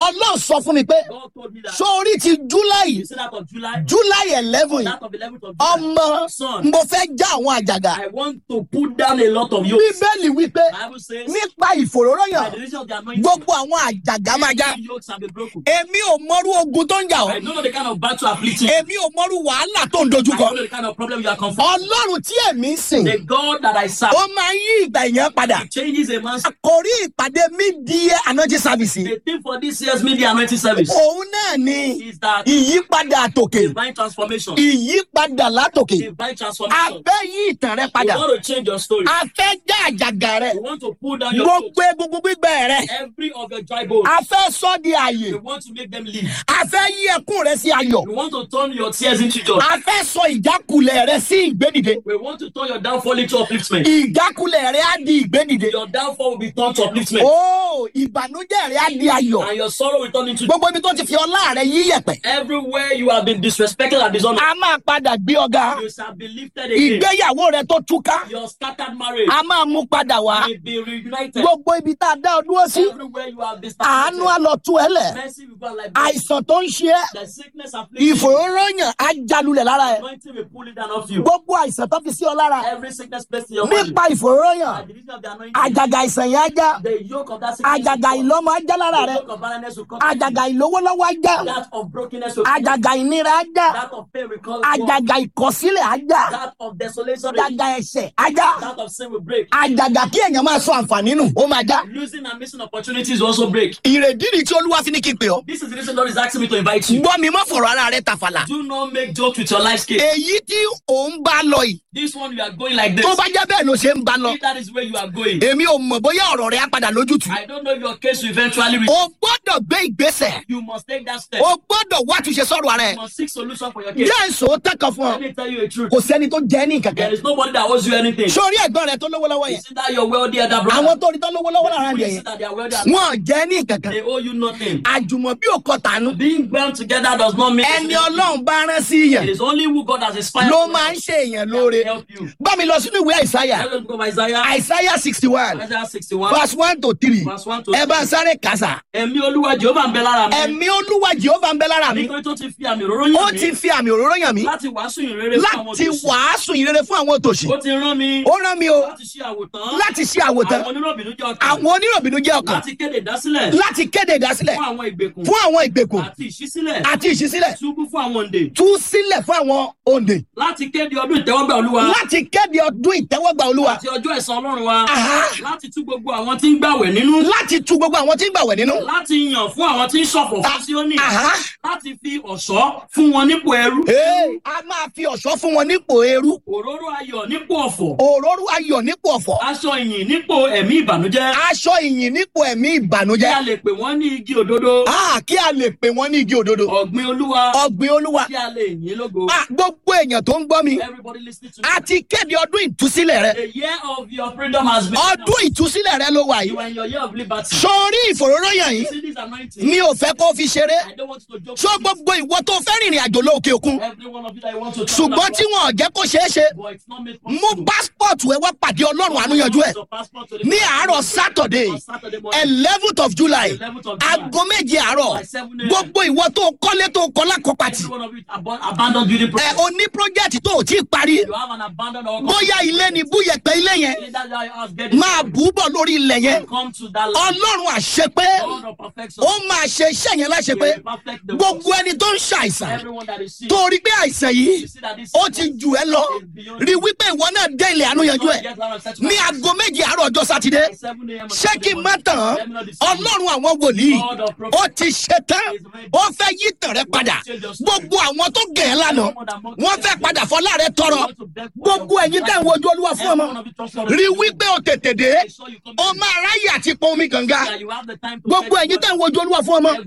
ọlọ́run sọ fún mi pé God told me that. sórí ti july You see that of July, july eleven that of 11th of July. ọmọ Son, mo fẹ́ já àwọn àjàgà I want to put down a lot of yokes. bíbélì wípé Bible says, nípa by ìfòróróyàn the reason of the anointing, gbogbo àwọn àjàgà máa já every yokes have been broken. èmi ò mọrú ogun tó ń jà I ọ́ don't know the kind of battle afflicting. èmi ò mọrú wàhálà tó ń I dojúkọ don't know the kind of problem you are confronting. ọlọ́run tí èmi ń sìn The God that I serve ó máa ń yí ìgbà èèyàn padà He changes a man's. àkòrí ìpàdé mídìí anointing service The thing for this year's media anointing service òun náà ni is that ìyípadà àtòkè divine transformation. ìyípadà látòkè Divine a transformation. fẹ́ yí ìtàn rẹ You padà want to change your story. a fẹ́ já àjàgà rẹ You want to pull down your clothes. gbogbo egungun gbígbẹ rẹ Every of your dry bones. a fẹ́ sọ di àyè You want to make them leave. a fẹ́ yí ẹkún rẹ sí ayọ̀ You want to turn your tears into joy. a fẹ́ sọ ìjákulẹ̀ rẹ sí ìgbédìde We want to turn your downfall into upliftment. ìjákulẹ̀ rẹ á di ìgbédìde Your downfall will be turned to upliftment. ó ìbànújẹ́ rẹ á di ayọ̀ And your sorrow will turn into gbogbo ibi tó ti fi ọlá rẹ yí yẹ̀pẹ̀ Everywhere you have been disrespected and dishonored, a máa padà gbé ọ̀gá you shall be lifted again. ìgbéyàwó rẹ tó túká Your scattered marriage a máa mú padà wá will be reunited. gbogbo ibi tá a dá ọ dúró sí Everywhere you have been àánú á stagnated, lọ tú ẹ lẹ̀ mercy will go like this. àìsàn tó ń ṣe ẹ́ The sickness afflicting you, ìfòróróyàn á jalulẹ̀ lára ẹ anointing will pull it down off you. gbogbo àìsàn tó fi sí ọ lára Every sickness placed in your body, nípa ìfòróróyàn at the reason of the anointing, àjàgà àìsàn yẹn á já the yoke of that sickness, will àjàgà come. ìlọ́mọ á já lára the rẹ yoke of barrenness will come. to you. àjàgà ìlówólọ́wọ́ á já That of brokenness will come. àjàgà ìnira á já That of pain will come. forth. àjàgà ìkọ̀sílẹ̀ á já That of desolation will àjàgà ẹ̀ṣẹ̀ á já That of sin will break. àjàgà kí èèyàn máa sọ àǹfààní nù ó máa já Losing and missing opportunities will also break. ìrèdí ni tí olúwa fi ní kí n pè ọ́ This is the reason God is asking me to invite you. gbọ́ mi mọ́ fọ̀rọ̀ ara rẹ tàfàlà Do not make jokes with your life scale. èyí tí òun bá lọ yìí This one you are going like this. tó bá jẹ́ bẹ́ẹ̀ ló ṣe ń bá lọ If that is where you are going. èmi ò mọ̀ bóyá ọ̀rọ̀ rẹ á padà lójútùú I don't know if your case will eventually reach. o gbọ́dọ̀ gbé ìgbésẹ̀ You must take that step. o gbọ́dọ̀ wá túnṣe sọ̀rọ̀ ara ẹ̀ You must seek solution for your case. jẹ́ èso tẹ́kọ̀ fún ọ Let me tell you a truth. kò sẹ́ni tó jẹ́ ní There kankan is nobody that owes you anything. sórí ẹ̀gbọ́n rẹ tó lówó lọ́wọ́ yẹn Is it that your wealthy elder brother? àwọn tó rí tó lówó lọ́wọ́ lára Who rẹ is yẹn it that they are wealthy? wọn ò jẹ́ ní kankan They owe you nothing. àjùmọ̀bí ò kọ tànú Being bound together does not mean ẹni ọlọ́run bá rán sí yẹn It is only who God has inspired ló to máa ń ṣe èèyàn lóore help you. bá mi lọ sínú ìwé àìsáyà Let us go to Isaiah, àìsáyà sixty one Isaiah 61, verse one to three verse 1 to ẹ 3. bá ń sáré kàṣà Ẹ̀mí Olúwa Jehova ń bẹ lára mi. ẹ̀mí olúwa jehova ń bẹ lára mi Nítorí tó ti fi àmì òróró ó yàn ti mí fi àmì òróró yàn mí láti wàásù ìrere fún àwọn láti òtòṣì. wàásù ìrere fún àwọn òtòṣì Ó ti rán mi ó rán mi o láti ṣe àwòtán láti ṣe àwòtán àwọn onírọ̀bìnú jẹ́ ọkàn àwọn oníròbìnú jẹ́ ọkàn láti kéde ìdásílẹ̀ láti kéde ìdásílẹ̀ fún àwọn ìgbèkùn fún àwọn ìgbèkùn àti ìṣísílẹ̀ àti ìṣísílẹ̀ túbú fún àwọn òǹdè tú sílẹ̀ fún àwọn òǹdè láti kéde ọdún ìtẹ́wọ́gbà Olúwa láti kéde ọdún ìtẹ́wọ́gbà olúwa àti ọjọ́ ẹ̀san Ọlọ́run wa Aha. láti tú gbogbo àwọn tí ń gbàwẹ̀ nínú láti tu gbogbo àwọn tí ń gbàwẹ̀ nínú. láti yàn fún àwọn tí ń ṣọ̀fọ̀ fún Síónì Aha. láti fi ọ̀ṣọ́ fún wọn nípò ẹrú Ee, a máa fi ọ̀ṣọ́ fún wọn nípò eru òróró ayọ̀ nípò ọ̀fọ̀ òróró ayọ̀ nípò ọ̀fọ̀ aṣọ ìyìn nípò ẹ̀mí ìbànújẹ́ aṣọ ìyìn nípò ẹ̀mí kí a ìbànújẹ́ lè pè wọ́n ní igi òdodo Ah, kí a lè pè wọ́n ní igi òdodo ọ̀gbìn Olúwa ọ̀gbìn olúwa kí a lè yìn lógo Ah, gbogbo èèyàn tó ń gbọ́ mi everybody listening to me a ti kéde ọdún ìtúsílẹ̀ rẹ a year of your freedom has been ọdún ìtúsílẹ̀ rẹ ló wà you yìí are in your year of liberty sórí ìfòróróyàn yìí see this anointing mi ò fẹ́ kó fi ṣeré I don't want you to joke sọ with gbogbo ìwọ tó fẹ́ rìnrìn àjò lóòkè òkun it. every one of you that you want to travel ṣùgbọ́n tí wọn ò jẹ́ kó ṣeé ṣe but it's not made mú possible pásítọ̀tù ẹ wá pàdé ọlọ́run àánúyanjú ẹ Your passport to the ní àárọ̀ sátọ̀dé on Saturday morning eleventh of july 11th of July aago méje àárọ̀ by 7 a.m. gbogbo ìwọ tó kọ́lé tó kọ́ lákọ̀pàtì every one of you abo- abandoned building ẹ project o ní project tó o tí ì parí you have an abandoned or bóyá ilé ni búyẹ̀pẹ̀ ilé yẹn Either that your house get máa bù ú bọ̀ lórí ilẹ̀ yẹn come to that land ọlọ́run àṣepé God of perfection ó máa ṣe iṣẹ́ yẹn láṣepé will perfect the gbogbo works. ẹni tó ń ṣàìsàn everyone that is sick tó rí pé àìsàn yìí you see that this ó ti jù ẹ́ lọ rí wípé ìwọ náà dé ilẹ̀ àánúyanjú ẹ̀ Get out of settlement. ní aago méje àárọ̀ ọjọ́ sátidé By 7 a.m. on ṣé kí n má Saturday tàn án morning. Let me not deceive you. ọlọ́run àwọn wòlíì God of prophets. ó ti ṣe tán ó fẹ́ yí tàn rẹ padà gbogbo àwọn tó gẹ̀ ẹ́ lánàá wọ́n fẹ́ padà fọlá rẹ tọrọ gbogbo ẹ̀yin tẹ̀ ń wojú olúwa fún ọmọ rí wípé o tètè dé o máa ráyè àti pọn omi kànga gbogbo ẹ̀yin tẹ̀ ń wojú olúwa fún ọmọ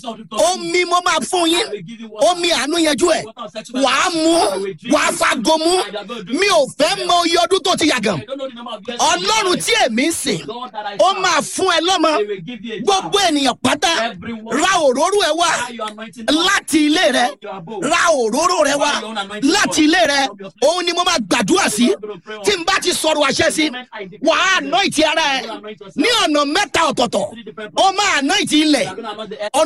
omi mo máa fún yín omi àánú yanjú ẹ̀ wàá mú wàá fago mú mi ò fẹ́ mọ iye ọdún tó ti yàgàn ọlọ́run tí èmi ń sìn ó máa fún ẹ lọ́mọ gbogbo ènìyàn pátá ra òróró ẹ wá láti ilé rẹ ra òróró rẹ wá láti ilé rẹ òun ni mo máa gbàdúrà sí tí n bá ti sọ̀rọ̀ àṣẹ sí wàá ná ìtì ara ẹ ní ọ̀nà mẹ́ta ọ̀tọ̀ọ̀tọ̀ ó máa ná ìtì ilẹ̀